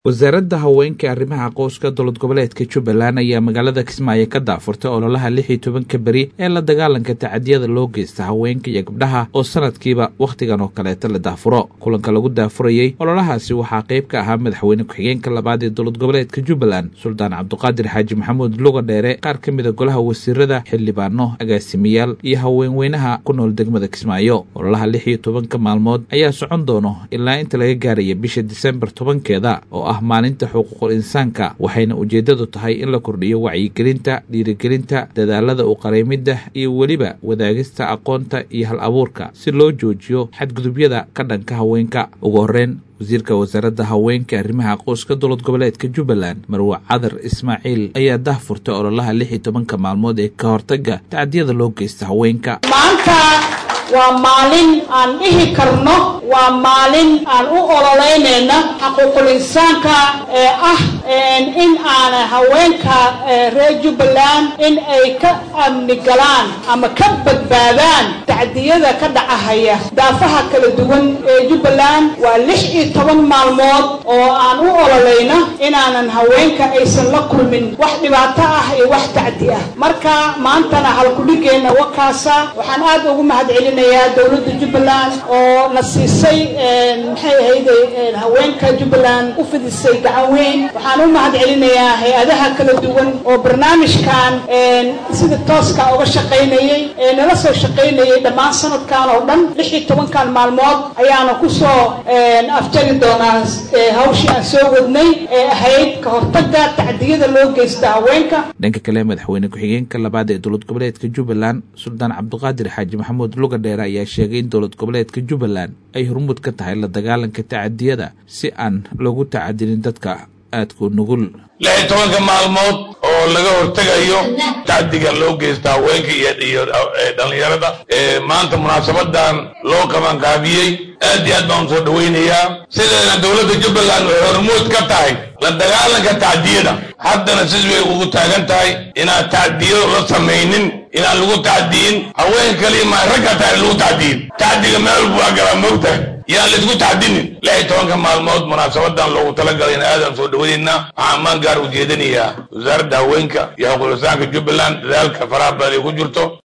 wasaaradda haweenka arrimaha qoyska dowlad goboleedka jubbaland ayaa magaalada kismaayo ka daafurtay ololaha lix iyo tobanka beri ee la dagaalanka tacadiyada loo geysta haweenka iyo gabdhaha oo sanadkiiba wakhtigan oo kaleeta la daafuro kulanka lagu daafurayey ololahaasi waxaa qayb ka ahaa madaxweyne ku-xigeenka labaad ee dowlad goboleedka jubbaland suldaan cabduqaadir xaaji maxamuud luga dheere qaar ka mida golaha wasiirada xildhibaano agaasimayaal iyo haweenweynaha ku nool degmada kismaayo ololaha lix iyo tobanka maalmood ayaa socon doono ilaa inta laga gaaraya bisha disembar tobankeeda oo ah maalinta xuquuqul insaanka waxayna ujeeddadu tahay in la kordhiyo wacyigelinta dhiirigelinta dadaalada u qareymidda iyo weliba wadaagista aqoonta iyo hal abuurka si loo joojiyo xadgudubyada ka dhanka haweenka ugu horreyn wasiirka wasaaradda haweenka arrimaha qoyska dowlad goboleedka jubbaland marwe cadar ismaaciil ayaa dahfurtay ololaha lix iyo tobanka maalmood ee ka hortagga tacdiyada loo geysta haweenka maanta waa maalin aan dhihi karno waa maalin aan u ololeynayna xaquuqul insaanka ee ah in aan haweenka reer jubbaland in ay ka amni galaan ama ka badbaadaan tacdiyada ka dhacahaya daafaha kala duwan ee jubbaland waa lix iyo toban maalmood oo aan u ololayna inaanan haweenka aysan la kulmin wax dhibaato ah iyo wax tacdi ah marka maantana halkudhigeenna wakaasa waxaan aad ugu mahadcelina dowladda jubbaland oo na siisay maxay ahayday haweenka jubbaland u fidisay gacan weyn waxaan u mahad celinayaa hay-adaha kala duwan oo barnaamijkan sida tooska uga shaqaynayey ee nala soo shaqaynayay dhammaan sanadkan oo dhan lix iyo tobankan maalmood ayaana kusoo afjari doonaa hawshii aan soo wadnay ee ahayd ka hortagga tacdiyada loo geysta haweenka dhanka kale madaxweyne ku-xigeenka labaad ee dowlad goboleedka jubbaland suldaan cabduqaadir xaaji maxamuud luga dheere ayaa sheegay in dowlad goboleedka jubbaland ay hormuud ka tahay la dagaalanka tacadiyada si aan loogu tacadinin dadka aadku nugul lix iyo tobanka maalmood oo laga hortegayo tacdiga loo geysta haweenka iyo dhallinyarada maanta munaasabadan loo qabanqaabiyey aad iyo aad baan usoo dhawaynayaa sideena dowladda jubbaland waxay hormuud ka tahay la dagaalanka tacdiyada haddana sis way ugu taagan tahay inaan tacdiyado la samaynin inaan lagu tacdiyin haween kaliya maa ragga tahay lagu tacdiyin tacdiga meel walba waa galaa moogtahay yaan laisku tacdinin lix iyo tobanka maalmood munaasabadan loogu talagalay in aadaan soo dhawaynaynaa waxaan ammaan gaar ujeedinayaa wasaaradda haweenka iyo xuquuqlisaanka jubbaland dadaalka faraha badan ay ku jirto